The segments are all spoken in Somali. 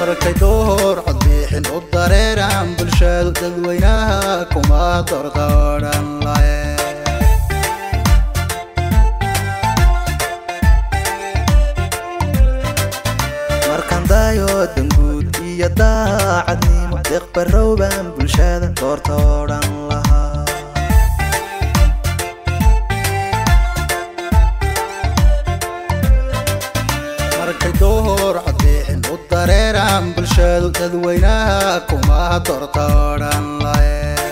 markay door codbixin u dareeraan bulshadu dadweynaha kuma doordoodhan lahe markaan daayo danguud iyo daacadnimo deeqbarowbaan bulshada doortoodhan lahaa markay door codbixin u dareeraan bulshadu dadweynaha kuma doortoodhan lahe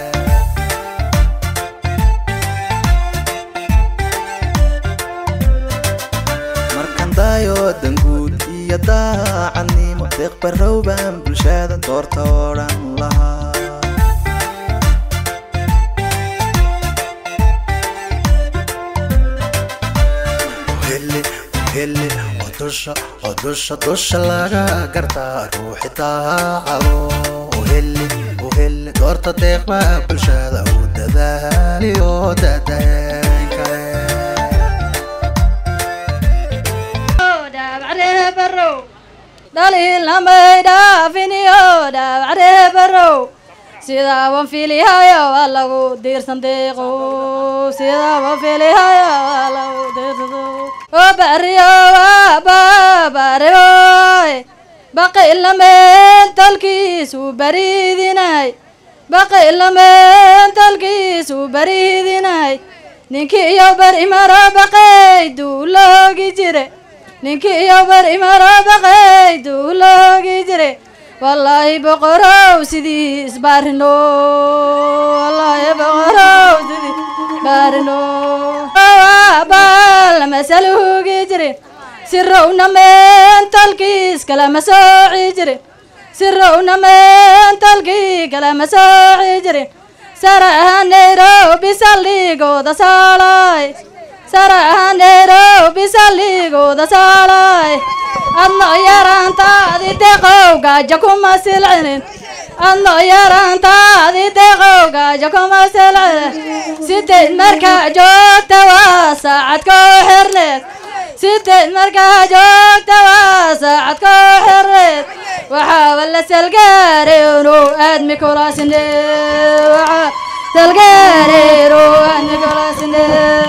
markaan daayo danguud iyo daacadnimo deeqbarowbaan bulshada doortoodhan lahaa uhele uhele oo dusha oo dusha dusha laga gartaa ruuxi daacado uhele uhele doorta deeqba bulshada u dadaaliyo dadeen kale dhaabacree barow dhaliilamay dhaafiniyo dhaabacree barow sidaaban filihayo waa lagu diirsan deeqo sidaaban filihayo waa lagu diirsan oo bariyo waa baabariyoy baqilameen talkiisu bariidinay baqilameen talkiisu bariidinay ninkii iyo bar imaro baqay duuloogi jire ninkii iyo bar imaro baqay duuloogi jire wallaahi boqorow sidii isbaarino wallaahi boqorow sidii isbaarino baal masaluugi jire sirowna meen talkiis kalama sooci jire sirowna meen talkii kalama sooci jire saraha nairobi saldhigooda saalay saraha nairobi saldhigooda saalay adno yaraantaadi deqow gaajo kuma silcinin adno yaraantaadi deqow gaajo kuma silcinin sideed markaa joogta waa saacad koo xirneed sideed markaa joogta waa saacad koo xirneed waxaaba la salgaareeno aadmi kulaasine waxaa salgaareeno aadmi kulaasine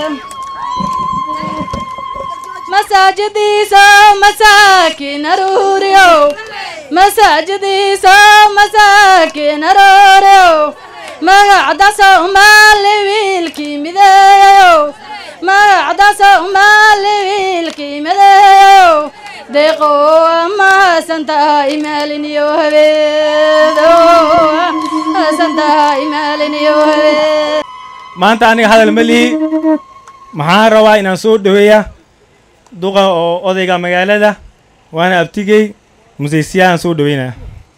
masaajidiisa masaakiin aruuriyow masaajidiisa masaakiin aruuriyow magacda soomaali wiilkii mideeyayow magacda soomaali wiilkii mideeyayow deeqo amaasan tahay maalin iyo habeed maasan tahay maalin iyo habeed maanta aniga hadal ma lihi maxaan rabaa inaan soo dhoweeya duqa oo odayga magaalada waana abtigey musaysiyaan soo dhoweynaya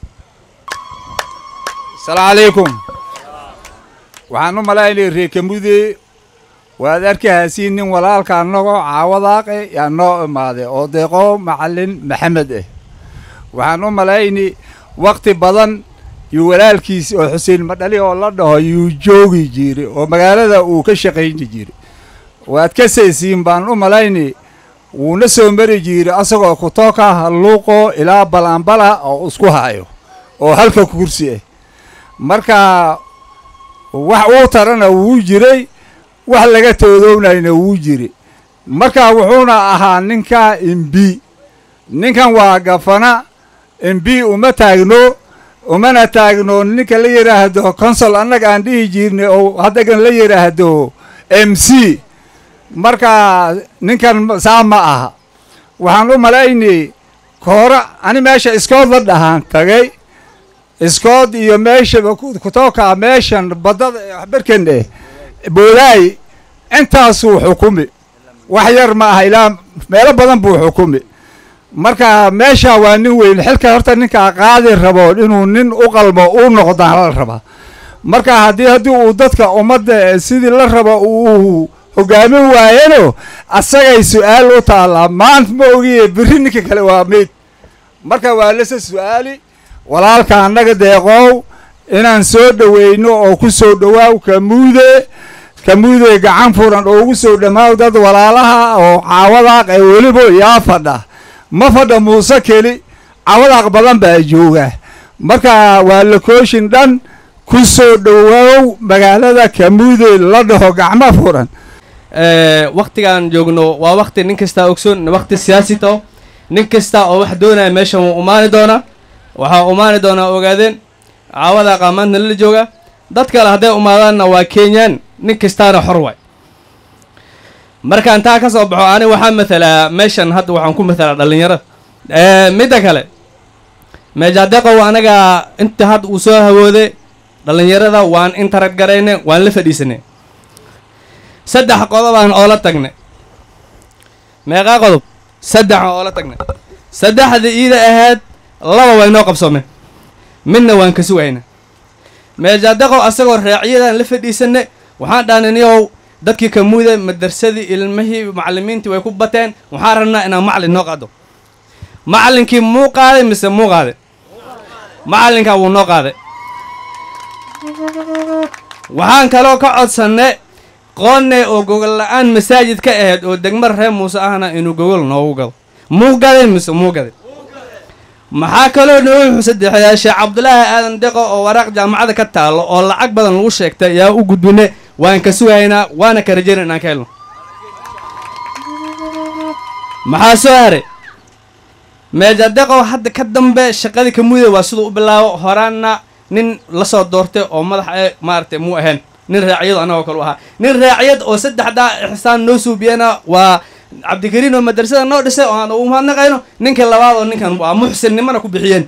asalaamu calaykum waxaan u malaynay reekamude waad arkahaysiin nin walaalka annagoo caawadaaqe yaa noo imaaday oo deeqo macallin maxamed ah waxaan u malaynay wakti badan yuu walaalkiis oo xuseen madhali oo la dhaho yuu joogi jiray oo magaalada uu ka shaqayni jiray waad ka saysiin baan u malaynay wuuna soo mari jiray asagoo kutoka halluuqo ilaa balanbala oo isku hayo oo halka kursi ah marka wax uu tarana wuu jiray wax laga toodownayna wuu jiri marka wuxuuna ahaa ninka imbi ninkan waa gafana imbi uma taagno umana taagno ninka la yidhaahdo consol annaga aan dhihi jirnay oo haddagan la yidhaahdo m c marka ninkan saa ma aha waxaan u malaynay koora ani meesha iskood la dhahaan tagay iskood iyo meeshaba kutoka meeshan baddada waxbarkan eh boolaay intaasuu xukumi wax yar ma aha ilaa meelo badan buu xukumi marka meesha waa nin weyn xilka horta ninkaa qaadi rabo inuu nin u qalmo u noqdaan la rabaa marka haddii haddii uu dadka ummadda sidii la rabo uu hogaamin waayano asagay su-aal u taallaa maanta ma ogiye berri ninka kale waa meyd marka waa lase su-aali walaalka annaga deeqoow inaan soo dhoweyno oo ku soo dhowaaw kamuude kamuude gacan furan oo ugu soo dhammaaw dad walaalaha oo caawadaaq ee weliba yaa fadha ma fadha muuse keli cawadaaq badan baa jooga marka waa lokooshin dhan ku soo dhowaaw magaalada kamuude la dhaho gacmo furan waktigaan joogno waa wakti nin kastaa ogsoon wakti siyaasi tao nin kasta oo wax doonaya meeshan wuu umaani doonaa waxaa umaani doonaa ogaadeen caawada qaamaantna la jooga dad kale hadday umaadaanna waa kenyaan nin kastaana xor waay markaan taa ka soo baxo ani waxaa mathalaa meeshan hadda waxaan ku mathalaa dhallinyarada midda kale meejadeqow anaga inta hadda uu soo hawooday dhallinyarada waan intarad garayne waan la fadhiisanay saddex qodobaan oola tagnay meeqaa qodob saddex oola tagnay saddexda iida ahayd laba way noo qabsoomeen midna waan ka sugayna meejadeqow asagoo raacyadan la fadhiisanay waxaan dhaaniniyow dadkii kamuuda madarsadii ilmihii macallimiintii way ku bateen waxaan rabnaa inaan macallin noo qaado macallinkii muu qaaday mise muu qaaday macallinkaa wuu noo qaaday waxaan kaloo ka codsannay qoonne oo gogol la-aan masaajid ka ahayd oo degmar reer muuse ahna inuu gogol noogu gado muu gaday mise muu gaday maxaa kaloo noogu saddexeeyaa sheekh cabdulaahi aadan deqo oo waraaq jaamacada ka taallo oo lacag badan lagu sheegtay yaa u gudbine waan ka sugaynaa waana ka rajayna inaan ka helno maxaa soo haray meejadeqow hadda ka dambe shaqadii kamuuda waa siduu u bilaabo horaanna nin lasoo doortay oo madax ee maaragtay muu ahayn nin raacyadu annagoo kale u ahaa nin raacyad oo saddexdaa ixsaan noo suubiyana waa cabdikariin oo madrasada noo dhisay oo aan ugu mahadnaqayno ninka labaad oo ninkan waa muxsinnimana ku bixiyeen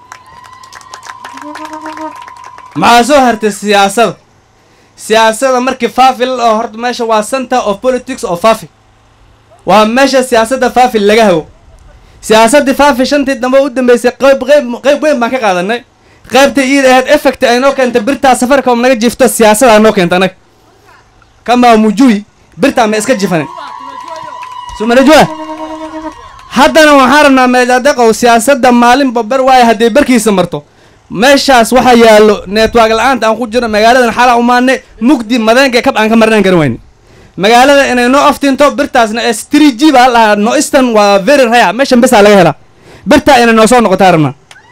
maxaa soo hartay siyaasada siyaasada markii faafi la dhaho horta meesha waa center of politics oo faafi waa meesha siyaasadda faafi laga hago siyaasaddii faafi shantii dambe u dambeysay qayb qayb qayb weyn baan ka qaadanay qaybta iida ahayd effect ay noo keentay birtaa safaricom naga jifto siyaasadaa noo keenta anaga kamaa mujui birtaa ma iska jifanin sumanajua haddana waxaan rabnaa meejadeqow siyaasadda maalinba ber waayo hadday barkiisa marto meeshaas waxaa yaallo network la-aanta aan ku jirno magaaladan xalaa umaanay mugdi madeenka kab aan ka marnaan karin wayne magaalada inay noo aftinto birtaasna s three g baa lahaa no eastern waa very rare meeshan besaa laga helaa birtaa inay noo soo noqotaa rabnaa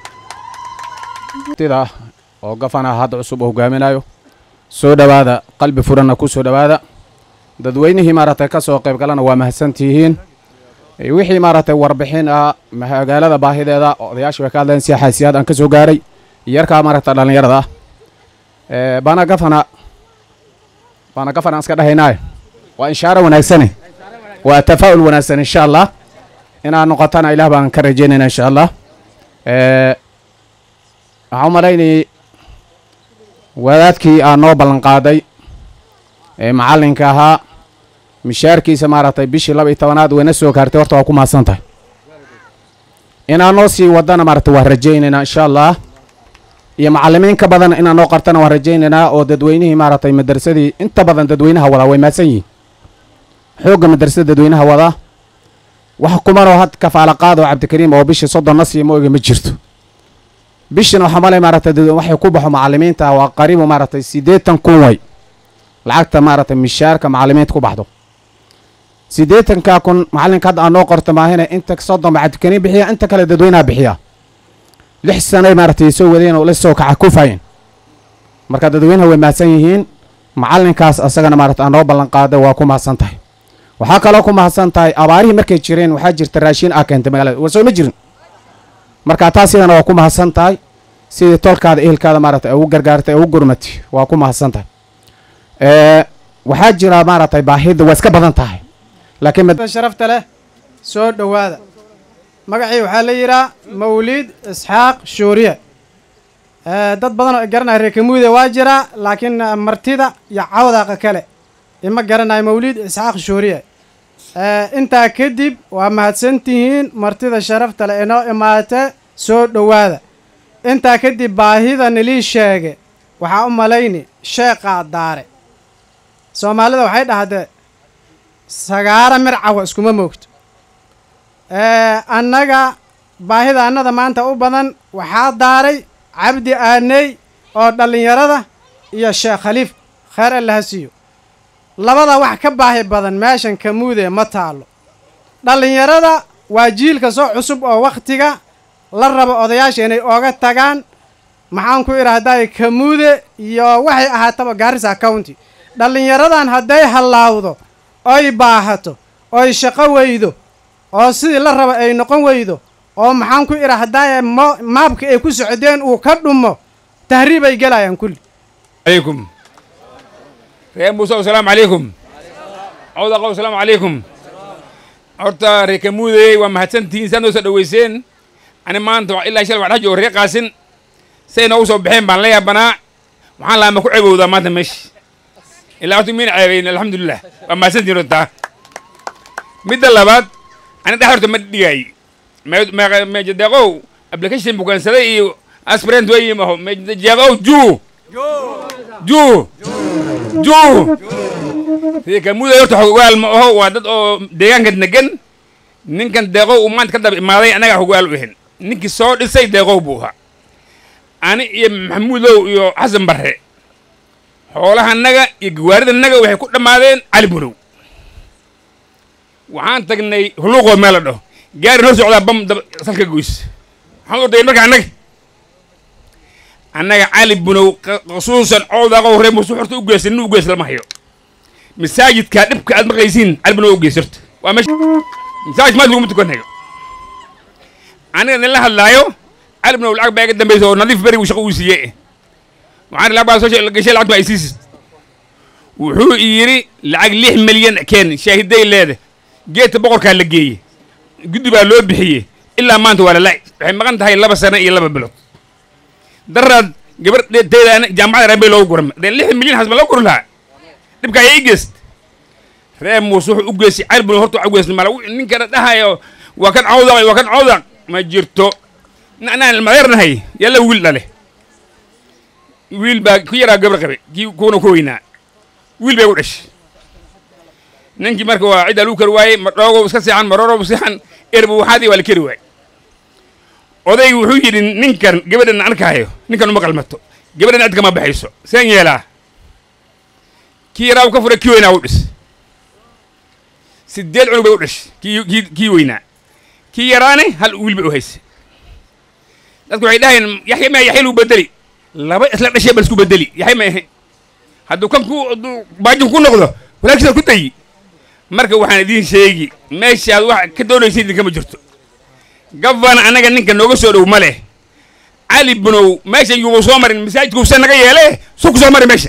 tida oo gafana hadda cusub oo hogaaminayo soo dhowaada qalbi furanna ku soo dhowaada dadweynihii maaragtay ka soo qayb galana waa mahadsantihiin wixii maaragtay warbixin ah magaalada baahideeda odayaashii way ka hadleen si xaasiyaad aan ka soo gaaray yarkaa maaragta dhallinyarada ah bana gafana bana gafana aan iska dhahaynaayo waa inshaaro wanaagsane waa tafaa'ul wanaagsan insha allah inaad noqotana ilaah baan ka rajaynayna insha allah waxaan u malaynayay wadaadkii aa noo ballan qaaday ee macallinka ahaa mishaarkiisa maaragtay bishii laba iyo tobanaad wayna soo gaartay horta waa ku mahadsan tahay inaa noo sii wadana maaragtay waan rajaynaynaa insha allah iyo macallimiin ka badan inaa noo qartana waan rajaynaynaa oo dadweynihii maaragtay madrasadii inta badan dadweynaha wadaa way mahadsan yihiin xoogga madrasada dadweynaha wadaa wax kumanoo had kafaala qaad oo cabdikariim oo bishii soddon na siiya ma oga ma jirto bishina waxaa malay maaragtay waxay ku baxo macallimiinta waa qariibu maaragtay siddeetan kun way lacagta maaragtay mishaarka macallimiinta ku baxdo siddeetanka kun macallinka hadda aan noo qorto maahine inta soddon ba cabdikariim bixiya inta kale dadweynaha bixiya lix sanay maaragtay soo wadeen oo la soo kaca kufayeen marka dadweynaha way mahadsan yihiin macallinkaas asagana maaragtay aan noo ballan qaaday waa ku mahadsan tahay waxaa kaloo ku mahadsan tahay abaarihii markay jireen waxaa jirta raashiin aa keentay magaalada war soo ma jirin marka taas iyadana waa ku mahadsan tahay sidii tolkaada ehelkaada maaragtay ugu gargaartay ugu gurmatay waa ku mahadsan tahay waxaa jira maaragtay baahida waa iska badan tahay laakiin sharafta leh soo dhowaada magacii waxaa la yidhaha mawliid isxaaq shuuriye dad badan oo garanaya reer kamuude waa jira laakiin martida iyo cawdaaqa kale ima garanayo mawliid isxaaq shuuriye intaa kadib waa mahadsantihiin martida sharafta leh inoo imaate soo dhowaada intaa kadib baahida nilii sheege waxaa u malayni sheeqaa daare soomaalida waxay dhahdee sagaara mircawa iskuma moogto annaga baahida annada maanta u badan waxaa daaray cabdi aaney oo dhallinyarada iyo sheekh khaliif kheer allaha siiyo labada wax ka baahi badan meeshan kamuude ma taallo dhallinyarada waa jiilka soo cusub oo wakhtiga la rabo odayaasha inay ooga tagaan maxaan ku idhaahday kamuude iyo waxay ahaataba gaarisa county dhallinyaradan hadday hallaawdo oy baahato oy shaqo weydo oo sidii la rabo ay noqon weydo oo maxaan ku idhaahdaye mo maabka ay ku socdeen uu ka dhumo tahriibay gelayaan kulli عليكم reer muuse asalaamu calaykum cawdaqow asalaamu calaykum horta reer kamuudey waa mahadsantihiin saad noo soo dhoweyseen ani maanta waa ilaa shal waa dhex joogo reer qaasin say noogu soo baxeen baan la yaabanaa waxaan lahaa ma ku ceebowdaa maanta meesha ilaa horta miina ceebayn alxamdulilah waa mahadsantihiin horta midda labaad ani dhex horta ma dhigaay meejadeeqow application bukaansaday iyo aspirant wey maho meejadeeqow juu juu juu reekamuuday horta xogaal ma aho waa dad oo deegaanka degan ninkan deeqow uu maanta ka daba imaaday annagaa xogaal u ahin ninkii soo dhisay deeqow buu ahaa ani iyo maxamuudow iyo xasan barre xoolahanaga iyo gawaaridanaga waxay ku dhammaadeen cali burow waxaan tagnay huluuqoo meel la dhaho gaari noo socdaa bam daba salka goys waxaan ordayay marka annaga annaga cali bunow khusuusan cowdaqow reer muuse horta u geysa nin u geys lama hayo masaajidkaa dhibka aad maqlaysiin cali bunow u geys horta waa meesha masaajid maad laguma tukanayo aniga nin la hadlaayo cali bunow lacag baa iga dambaysa oo nadiif beri uu shaqo uu siiye waxaan lacag baa soo gashay lacag baa isiisid wuxuu yidhi lacag lix milyan keen shaahiday leeda geedka boqorkaa la geeye guddi baa loo bixiyey ilaa maanta waa lala waxay maqan tahay laba sano iyo laba bilood daraad gabar teeda jaamacada reer bay loogu guram dee lix milyan hasma loo guri lahaa dhibka ayaa i geyst reer muuse wuxuu u geystay cali bun horta u geystay mala ninkana dhahayo waa kan cawdaq waa kan cawdaq ma jirto anaan madeernahay yalla wiil dhale wiil baa ku yaraa gabar qabe kii kuwana ku weynaa wiil bay u dhashay ninkii marka waa ciddaa lagu kari waayey ma dhoogow iska seexan marorow seexan erbu waxaadii waa la keri waayey odaygu wuxuu yidhi ninkan gabadhan arkaayo ninkan uma qalmato gabadhan cid kama baxayso seen yeelaa kii yaraa u ka furay kii weynaa u dhis sideed cunug bay u dhashay kii kii kii weynaa kii yaraane hal wiil bay u haysay dadku waxay dhahayeen yaxya ma yaxya lagu bedeli laba isla dhashay bal isku bedeli yaxya ma ahe hadduu kan ku hadduu baajin ku noqdo walaagsidaad ku dayi marka waxaan idiin sheegi meeshaad wax ka doonaysa idinkama jirto gafana annaga ninka nooga soo dhow ma leh cali bunow meeshan yuuba soo marin masaajidkuusa naga yeele su ku soo mari meeshan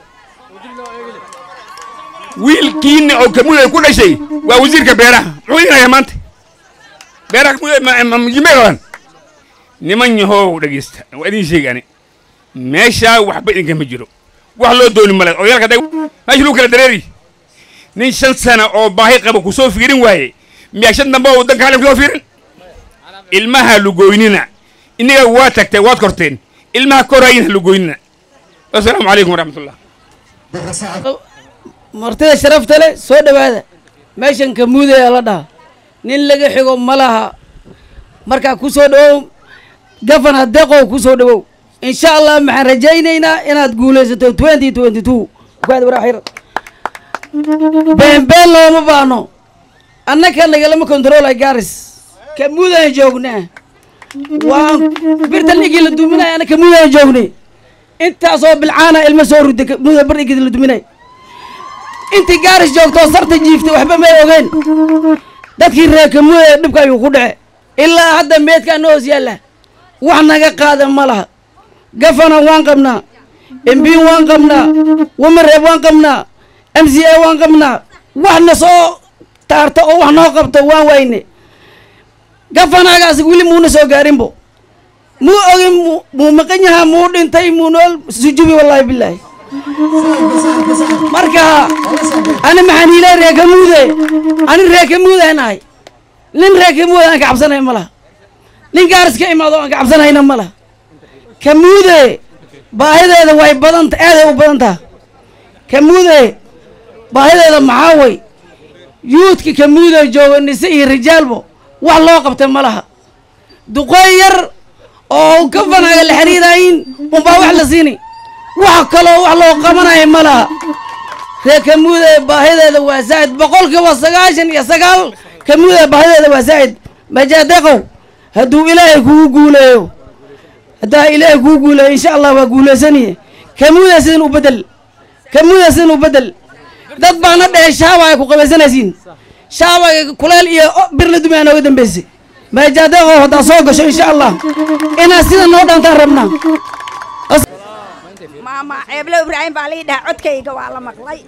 wiilkiina oo kamuday ku dhashay waa wasiirka beeraha muxuu idinaya maanta beeraha kamudajimay qaban niman yahow dhegeysta waa idiin sheegi ani meeshaa waxba idinkama jiro wax loo dooni male odayaalka day meesha lagu kala dareeri nin shan sana oo baahi qaba ku soo fiirin waaye miyaa shan dambe oo waddanka halin kusoo fiirin ilmaha lugoynina innaga waa tagtay waad korteen ilmaha korayina lugoynina wasalaamu calaykum waraxmatullah martida sharafta leh soo dhowaada meeshan kamuudaya la dhaha nin laga xigo ma laha markaa ku soo dhowow gafana deqow ku soo dhowow insha allah maxaan rajaynaynaa inaad guulaysato twenty twenty two waraxir beenbeen looma baahno annaka nagalama controlay garis kamuudaan joognaa waan birta ninkii la duminay ana kamuudaan joognay intaasoo bilcaana ilma soo rudda kamuuda bar ninkii la duminay intii gaaris joogtoo sarta jiiftay waxba may ogeen dadkii reer kamuuda dhibka ayuu ku dhace ilaa hadda meedkaa na hoos yaalla wax naga qaada ma laha gafana waan qabnaa mb waan qabnaa wamareeb waan qabnaa m c a waan qabnaa wax na soo taarta oo wax noo qabto waan wayne gafanagaas weli muuna soo gaarinbo muu ogin muu maqan yahaa muu dhintay muu nool sujubi wallaahi bilaahi marka ani maxaan ilaa reekamuude ani reekamuudaan ahay nin reekamuude aan ka cabsanay ma laha nin gaaris ka imaado aan ka cabsanayna ma laha kamuude baahideeda way badanta aaday u badan taha kamuude baahideeda maxaa way yuudka kamuude jooga nise iyo rijaalbo wax loo qabta ma laha duqooy yar oo gafanaga la xiriirayin unbaa wax la siini wax kaloo wax loo qabanaya ma laha ree kamuude baahideeda waa zaa'id boqolkiiba sagaashan iyo sagaal kamuude baahideeda waa zaa'id majaadeqow hadduu ilaahay kugu guuleeyo haddaa ilaahay kugu guuleeyo insha allah waa guulaysaniye kamuuda sidan u bedel kamuuda sidan u bedel dad baana dhehe shaaba ay ku qabaysanaysiin shaaba kuleel iyo o- bir la dumaya nooga dambeysay maajadeeqo haddaa soo gasho insha allah inaad sida noo dhaantaan rabnaa maama ceeblo ibraahim baa lii dhaha codkayga waa la maqlay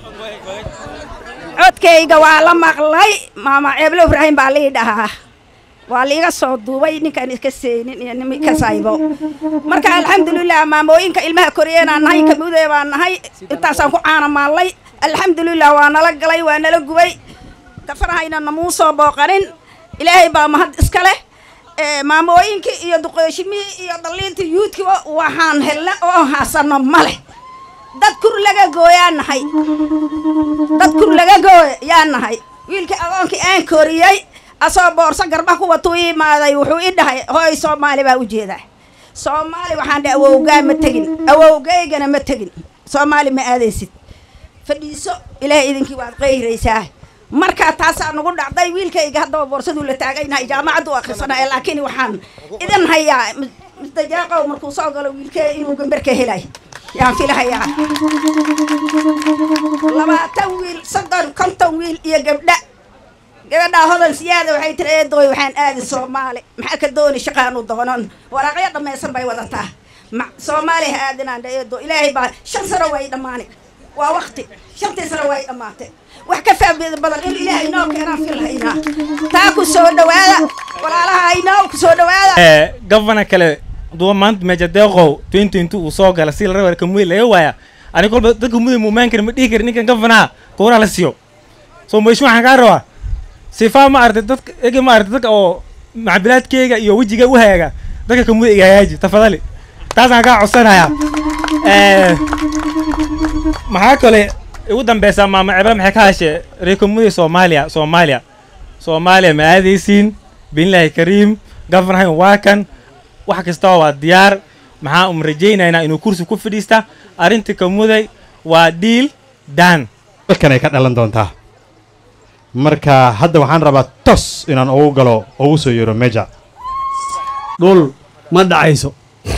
codkayga waa la maqlay maama ceeblo ibraahim baa lii dhahaa waa liiga soo duubay ninkaan iska seenin iyo nin ka saybo marka alxamdulilah maamooyinka ilmaha koriyeenaan nahay kamuudee baan nahay intaasaan ku caanamaallay alxamdulilah waa nala galay waa nala gubay kafarahayna namuu soo booqanin ilaahay baa mahad iska leh ee, maamooyinkii iyo duqooshimihii iyo dhalliintii yuudkiiba waxaan helna oo haasano ma leh dad kur laga gooyaa nahay dad kur laga gooy yaa nahay wiilkii agoonkii aan koriyey asoo boorso garba ku watuu ii imaaday wuxuu ii dhahay hooy soomaali baa u jeedaa soomaali waxaan dhahay awowgaa ma tegin awowgaygana ma tegin soomaali ma aadaysid fadhiiso ilaahay idinkii waad qayraysaa markaa taasaa nagu dhacday wiilkayga haddaba boorsaduu la taagaynahay jaamacaddu akhrisanaya laakiin waxaan idin hayaa mustajaaqow markuu soo galo wiilkee inuu gambarka helay yaan filahayaa labaatan wiil soddon konton wiil iyo gabdha gabadhaa hodan siyaada waxay tiri eedooy waxaan aadi soomaali maxaa ka dooni shaqaanu doonan waraaqyo dhammaysan bay wadataa ma soomaali ha aadinaan dha eedo ilaahay baa shan sano way dhammaani waa wakti shantii sano way dhammaatay wax ka faa'iido badan in ilaahay noo keenaan filhaynaa taa ku soo dhawaada walaalaha aynoo ku soo dhawaada gavana kale duwa maanta mejadeeqow twenty twenty uu soo gala si la raba kamuy laga waaya ani kolba dadka muday muumaan kari ma dhihi kari ninkan gavanaha kuuna la siiyo so maishu waxaan kaa rabaa sifaa ma aragtay dadka ege ma aragtay dadka oo macbilaadkeyga iyo wejiga u hagaaga dadka kamuda iga hagaaji tafadali taasaan kaa codsanayaa maxaa kale ugu dambeysaa maama cebra maxay ka hashee reekamudii soomaaliya soomaaliya soomaaliya ma aadaysiin biilaahi kariim gavanahan waa kan wax kastaba waa diyaar maxaa um rajaynaynaa inuu kursi ku fadhiista arrintii kamuday waa dhiil daan halkan ay ka dhalan doontaa marka hadda waxaan rabaa tos inaan ugu galo ugu soo yeero meja dhul ma dhacayso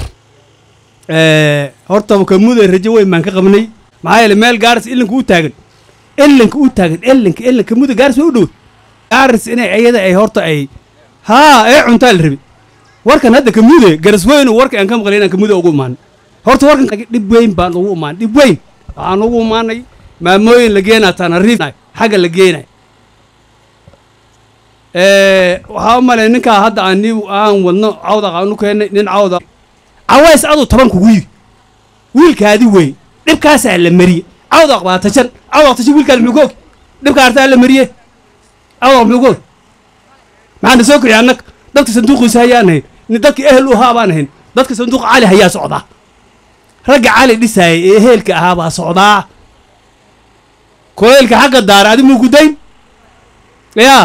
horta kamuday rajo weyn baan ka qabnay maxaa yeele meel gaaris ilinka u taagan ilinka u taagan ilinka ilinka kamuda gaaris way u dhow gaaris inay ayada ay horta ay haa ee cuntaa la rabi warkan hadda kamude garas weynu warka aan ka maqlay inaan kamude ugu imaan horta warkan dhib weyn baan ugu imaan dhib weyn waxaan ugu imaanay maamooyin la geenaa tanariif xagga la geenay waxaa u malay ninkaa hadda aan ni aan wadno cawdaq aan u keennay nin cawda caways aduu toban kugu yiri wiilkaadi wey dhibkaasaa la mariye cawdaq baa tashan cawdaq tashan wiilkaan muxuu ka og dhibka artaa la mariye cawdaq muxuu ka og maxaana soo kiciya annag dadka sanduuqiisa hayaan ahayn nin dadka ehel u ahaa baan ahayn dadka sanduuqa cali hayaa socdaa ragga cali dhisaayay ee ehelka ahaa baa socdaa koleelka xagga daara adi muu gudayn yaa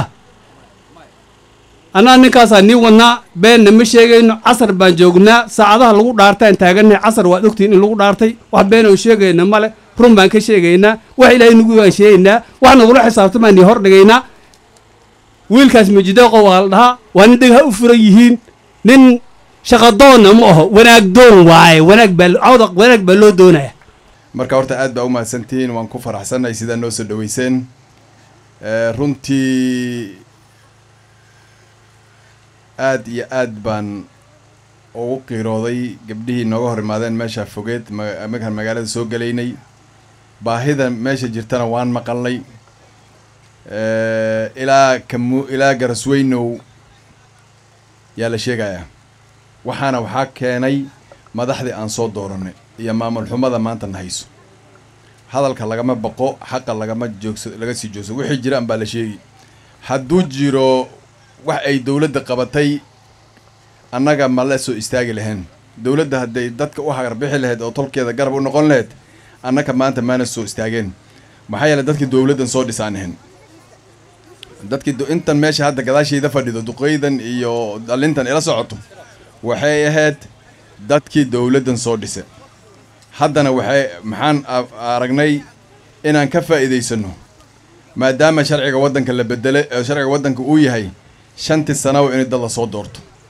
annaa ninkaasaa nii wadnaa beenna ma sheegayno casar baan joognaa saacadaha lagu dhaartaan taagannahay casar waad ogtihiin in lagu dhaartay wax been oo sheegayna male run baan ka sheegaynaa wax ilaahay nagu baan sheegaynaa wax nagula xisaabtamaan nii hor dhigaynaa wiilkaas majideeqo waa la dhahaa waa nin dhegha u furan yihiin nin shaqadoonna ma aho wanaag doon waaye wanaag baa cawdaq wanaag baa loo doonaya marka horta aad baa u mahadsantihiin waan ku faraxsannahay sidaa noo soo dhaweyseen runtii aad iyo aad baan ugu qiirooday gabdhihii nooga hor imaadeen meesha fogeed markaan magaalada soo gelaynay baahida meesha jirtana waan maqalnay ilaa kamu ilaa garasweynow yaa la sheegayaa waxaana waxaa keenay madaxdii aan soo dooranay iyo maamul xumada maanta na hayso hadalka lagama baqo xaqa lagama joogsa laga sii joogso wixii jiraan baa la sheegi hadduu jiro wax ay dowladda qabatay annaga ma la soo istaagi lahayn dowladda hadday dadka u hagarbixi lahayd oo tolkeeda garab u noqon lahayd annaga maanta maana soo istaageen maxaa yeeley dadkii dowladdan soo dhisaan ahayn dadkii intan meesha hadda gadaashayda fadhido duqeydan iyo dhalintan ila socoto waxay ahayd dadkii dowladdan soo dhisa haddana waxay maxaan aragnay inaan ka faa'iidaysano maadaama sharciga waddanka la bedelay sharciga waddanka uu yahay shantii sanawa in dad la soo doorto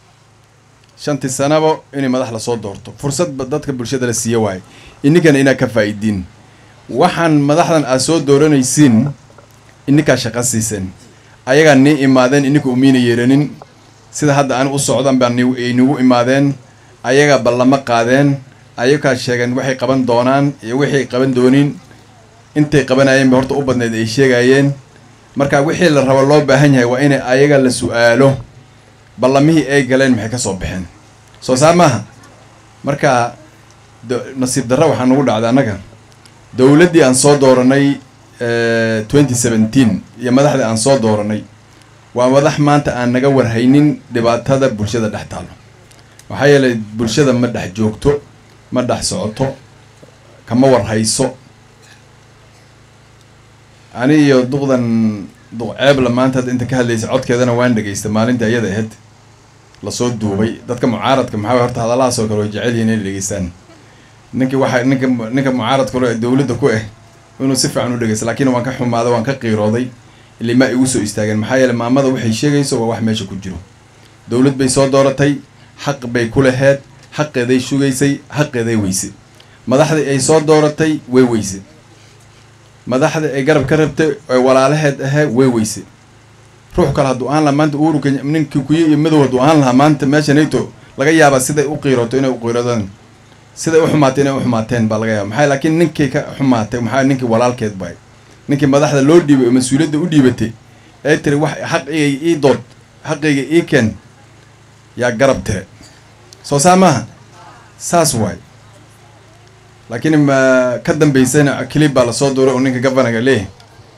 shantii sanaba inay madax lasoo doorto fursad ba dadka bulshada la siiya waaye ininkana inaad ka faa'idiin waxaan madaxdan aad soo dooranaysiin ininkaa shaqo siiseen ayagaa nii imaadeen ininka umiina yeeranin sida hadda ani u socdan baa ni- ay nagu imaadeen ayagaa ballamo qaadeen ayagaa sheegeen waxay qaban doonaan iyo wixii ay qaban doonin intay qabanayeen ba horta u badneed ay sheegayeen marka wixii la rabo loo baahan yahay waa inay ayaga la su-aalo ballamihii ay galeen maxay ka soo baxeen soo saar maaha marka do- nasiib darra waxaa nagu dhacday annaga dowladdii aan soo dooranay twenty seventeen iyo madaxdii aan soo dooranay waa madax maanta aan naga warhaynin dhibaatada bulshada dhex taalo waxaa yeelay bulshada ma dhex joogto ma dhex socoto kama warhayso ani iyo duqdan duqceebla maanta hadda inta ka hadlaysa codkeedana waan dhegaysta maalinta iyada ahayd lasoo duubay dadka mucaaradka maxaa waye horta hadalahaas oo kale way jecel yihiin inay dhegeystaan ninkii waxa ninka ninka mucaaradka hore ee dowladda ku ah inuu si fiican u dhegeysta laakiin waan ka xumaaday waan ka qiirooday ilima igu soo istaageen maxaa yeelay maamada waxay sheegayso waa wax meesha ku jiro dowlad bay soo dooratay xaq bay ku laheed xaqeeday sugaysay xaqeeday weyse madaxdii ay soo dooratay way weyse madaxda ay garab ka rabtay ee walaalaheed ahee way weyse ruux kale hadduu ahaan lahaa maanta uhuru kenya ninkii kuye iyo madow hadduu ahaan lahaa maanta meesha nato laga yaabaa siday u qiirooto inay u qiiroodaan siday u xumaatay inay u xumaateen baa laga yaaba maxaa laakiin ninkii ka xumaatay maxaa ninkii walaalkeed bay ninkii madaxda loo dhiibay oo mas-uuliyadda u dhiibatay ee tiri wax xaqigay ii dood xaqigay ii keen yaa garab tire soo saa maaha saas waay laakiin ma ka dambaysana kilib baa lasoo duuray oo ninka gavanaga leeyahay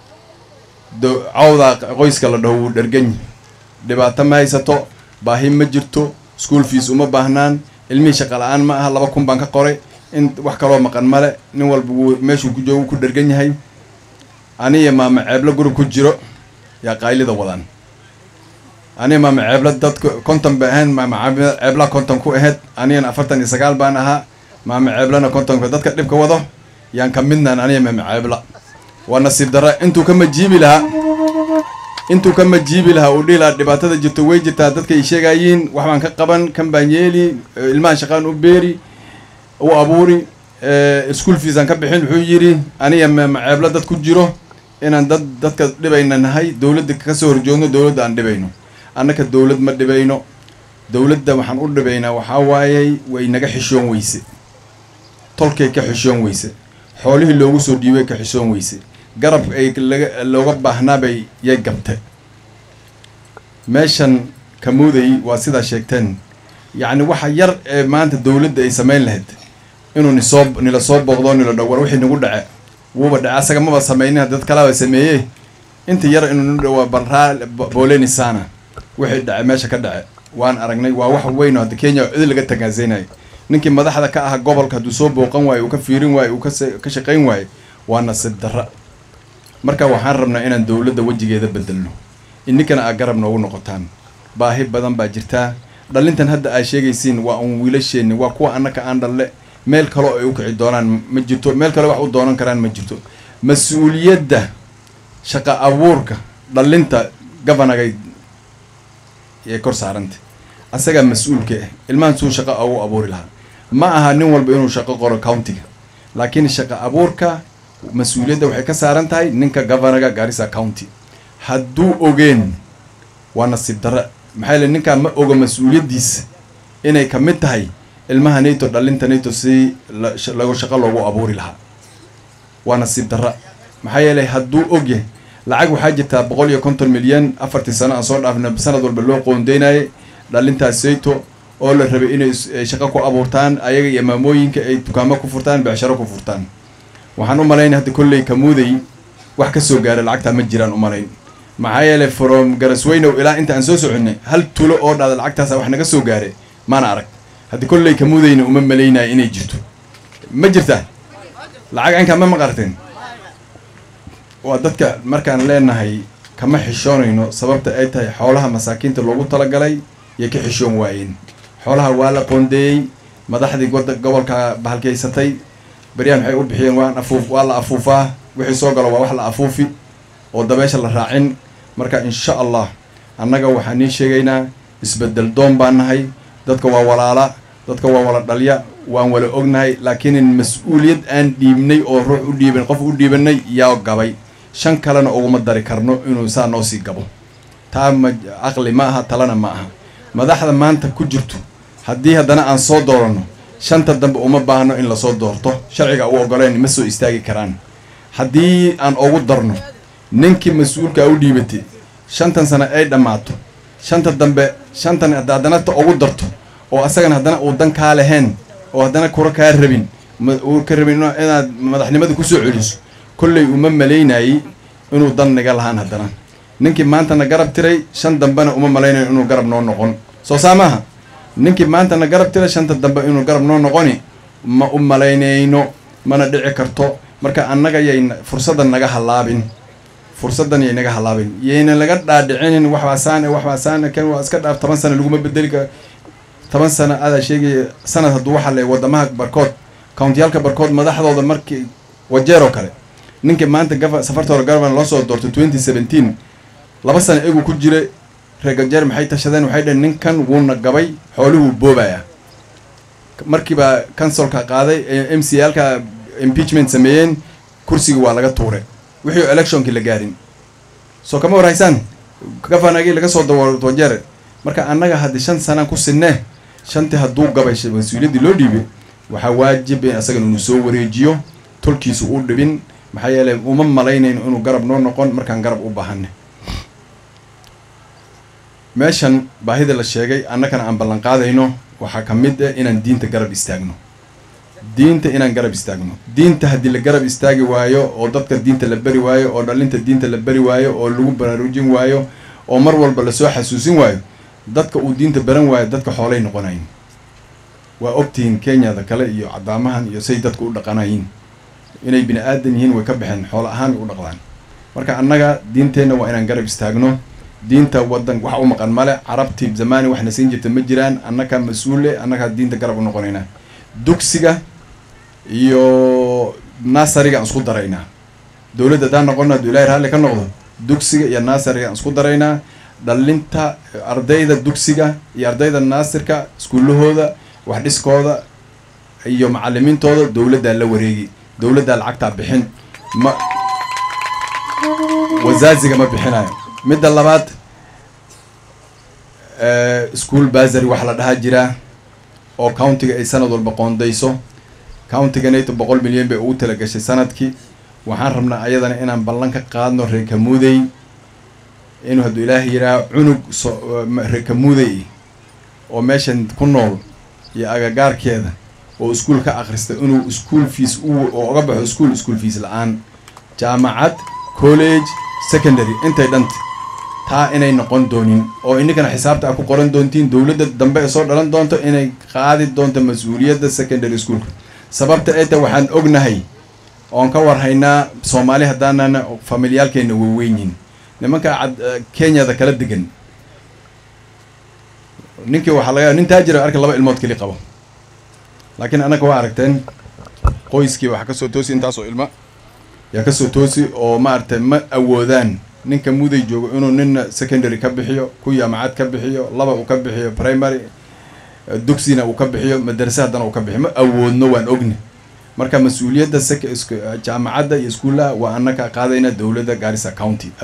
do cawdaa qoyska la dhaho wuu dhergany dhibaato ma haysato baahi ma jirto school fees uma baahnaan ilmihii shaqa la-aan ma aha laba kun baan ka qoray in wax kaloo maqan male nin walba wuu meeshuu ku joogo ku dhergan yahay aniya maama ceeblo gurub ku jiro yaa qaylida wadaan aniga maama ceebla dadka konton bay ahayn maama ceebla- ceebla konton ku ahayd anigana afartan iyo sagaal baan ahaa maama ceeblana kontonka dadka dhibka wado yaan ka midnaan aniga maama ceebla waa nasiib darra intuu ka majiibi lahaa intuu ka majiibi lahaa uu dhihi lahaa dhibaatada jirto way jirtaa dadka ay sheegayiin wax baan ka qaban kan baan yeeli eh, ilmahan shaqaan u beeri u abuuri eh, school fees aan ka bixin wuxuu yidhi aniga maama ceebla dad ku jiro inaan dad dadka dhibayna nahay dowladda ka soo horjoogno dowladda aan dhibayno annaka dowlad ma dhibayno dowladda waxaan u dhibaynaa waxaa waayey way naga xishoon weyse tolkay ka xishoon weyse xoolihii loogu soo dhiibay ka xishoon weyse garab ay laga looga baahnaabay yay gabte meeshan kamuuday waa sidaa sheegteen yacni waxa yar ee maanta dowladda ay samayn lahayd inuu nisoo nila soo booqdo nila dhow war wixii nagu dhace wuuba dhace asaga maba samaynin dad kalaba sameeye inta yar inuu nu dhawaa balraa booleni sana wixii dhace meesha ka dhace waan aragnay waa wax weyn oo hadda kenya cid laga tagaasaynayo ninkii madaxda ka aha gobolka hadduu soo booqan waayo uu ka fiirin waayo uu kase- ka shaqayn waayo waa nasiib darra marka waxaan rabnaa inaan dowladda wejigeeda bedelno ininkana aa garab noogu noqotaan baahi badan baa jirtaa dhalintan hadda aa sheegaysiin waa un wiilasheenni waa kuwa annaka aan dhalle meel kaloo ay u kici doonaan ma jirto meel kale wax u doonan karaan ma jirto mas-uuliyadda shaqa abuurka dhalinta gabanagay ee kor saaranta asagaa mas-uulka ah ilmahan suu shaqo ugu abuuri lahaa ma aha nin walba inuu shaqo qoro countiga laakiin shaqa abuurka mas-uuliyadda waxay ka saaran tahay ninka governaga garissa county hadduu ogeen waa nasiib darra maxaa yeele ninkaa ma oga mas-uuliyaddiisa inay ka mid tahay ilmaha nato dhalinta nato si la- sh- lagu shaqo loogu abuuri lahaa waa nasiib darra maxaa yeelay hadduu ogyahay lacag waxaa jirtaa boqol iyo konton milyan afartii sano aan soo dhaafna sanad walba loo qoondeynayay dhalintaas sayto oo la rabay inay is- ay shaqo ku abuurtaan ayaga iyo maamooyinka ay dukaamo ku furtaan becsharo ku furtaan waxaan u malaynay hadda kolley kamuuday wax ka soo gaara lacagtaa ma jiraan u malayn maxaa yeelay from garasweynow ilaa inta aan soo soconay hal tulo oo dhahda lacagtaasa wax naga soo gaare maana arag hadda kolley kamuudayna uma malaynaya inay jirto ma jirtaa lacag ankaa ma maqarteen waa dadka markaan leenahay kama xishoonayno sababta ay tahay xoolaha masaakiinta loogu talagalay yay ka xishoon waayeen xoolaha waa la qoondeeyey madaxdii wada gobolka bahalkaysatay beryahan waxay u bixiyeen waan afuuf waa la afuufaa wixii soo galo waa wax la afuufi oo dabeesha la raacin marka insha allah annaga waxaan nii sheegaynaa isbedel doon baan nahay dadka waa walaala dadka waa wala dhalya waan wala ognahay laakiin mas-uuliyad aan dhiibnay oo ruux u dhiiban qof u dhiibanay yaa gabay shan kalena uguma dari karno inuu saa noo sii gabo taa ma caqli ma aha talana ma aha madaxda maanta ku jirto haddii haddana aan soo dooranno shanta dambe uma baahno in lasoo doorto sharciga u ogoleen ma soo istaagi karaan haddii aan ugu darno ninkii mas-uulka u dhiibatay shantan sano ay dhammaato shanta dambe shantan hadda haddana ta ugu darto oo asagana haddana uu dan kaa lahayn oo haddana kura kaa rabin ma- uu ka rabin ina- inaad madaxnimada kusoo celiso kolley uma malaynayay inuu dan naga lahaan haddana ninkii maantana garab tiray shan dambena uma malaynayo inuu garab noo noqon soo saa maaha ninkii maantana garab tiray shanta dambe inuu garab noo noqoni ma u malaynayno mana dhici karto marka annaga yay fursadda naga halaabin fursaddan yay naga halaabin yayna laga dhaadhicinin waxbaa saan eh, waxbaa saan eh, kan waa iska dhaaf toban sano laguma bedeli karo toban sano adaa sheegaya sanad hadduu waxaa le wadamaha barkood countiyaalka barkood madaxdooda markii wajeer oo kale ninkii maanta gava safartooda governor loo soo doortay twenty seventeen laba sano egu ku jira reer gajeer maxay tashadeen waxay dhaheen ninkan wuuna gabay xooluhuu boobaya markiiba councilka qaaday ee m c alka impeachment sameeyeen kursiga waa laga tuuray wixii electionkii la gaarin soo kama warhaysaan gafanagii laga soo dawo wajeer marka annaga haddii shan sanaan ku sinne shantii hadduu gabay sh- mas-uuliyaddii loo dhiibay waxaa waajib in asagana inuu soo wareejiyo tolkiisu u dhibin maxaa yeelay uma malaynayno inuu garab noo noqon markaan garab u baahanne meeshan baahida la sheegay annagana aan ballan qaadayno waxaa ka mid ah inaan diinta garab istaagno diinta inaan garab istaagno diinta haddii la garab istaagi waayo oo dadka diinta la beri waayo oo dhalinta diinta la beri waayo oo lagu baraarujin waayo oo mar walba lasoo xasuusin waayo dadka uu diinta baran waayo dadka xoolay noqonayin waa ogtihiin kenyada kale iyo cadaamahan iyo say dadku u dhaqanayin inay bini aadan yihiin way ka baxeen xoolo ahaan u dhaqdaan marka annaga diinteenna waa inaan garab istaagno diinta wadan wax u maqan male carabtii zamaani waxna siin jirta ma jiraan annaga mas-uule annagaa diinta garab u noqonaynaa dugsiga iyo nasariga aan isku daraynaa dowladda haddaan noqono hadduu ilaahay raalli ka noqdo dugsiga iyo nasariga aan isku daraynaa dhalinta ardayda dugsiga iyo ardayda naasirka iskuullahooda wax dhiskooda iyo macalimiintooda dowladdaa la wareegi dowladdaa lacagtaa bixin ma wasaaziga ma bixinayo midda labaad school basary wax la dhahaa jiraa oo countiga ay sanad walba qoondayso countiganayto boqol milyan bay ugu talagashay sanadkii waxaan rabnaa ayadana inaan ballan ka qaadno reer kamuudey inuu hadduu ilaahay yidhaaha cunug so reer kamuudey oo meeshan ku nool iyo agagaarkeeda oo iskuul ka akhrista inuu school fees u oo uga baxo school school fees la-aan jaamacad college secondary intay dhanta taa inay noqon doonin oo ininkana xisaabta a ku qoran doontiin dowladda dambe ee soo dhalan doonto inay qaadi doonto mas-uuliyadda secondary schoolka sababta ee ta waxaan ognahay oon ka warhaynaa soomaali haddaanana familiyaalkeena waaweynyihin nimanka cad kenyada kala degan ninkii waxaa laga nin taajira arka laba ilmood keli qabo laakiin annaga waa aragteen qoyskii waxaa kasoo toosi intaasoo ilma yaa kasoo toosi oo maaragtay ma awoodaan ninka muday joogo inuu nina secondary ka bixiyo ku jaamacad ka bixiyo laba uu ka bixiyo primary dugsina uu ka bixiyo madarase haddana uu ka bixiyo ma awoodno waan ogni marka mas-uuliyadda sek jaamacadda iyo iskuullaha waa annaka qaadayna dowladda gaarisa county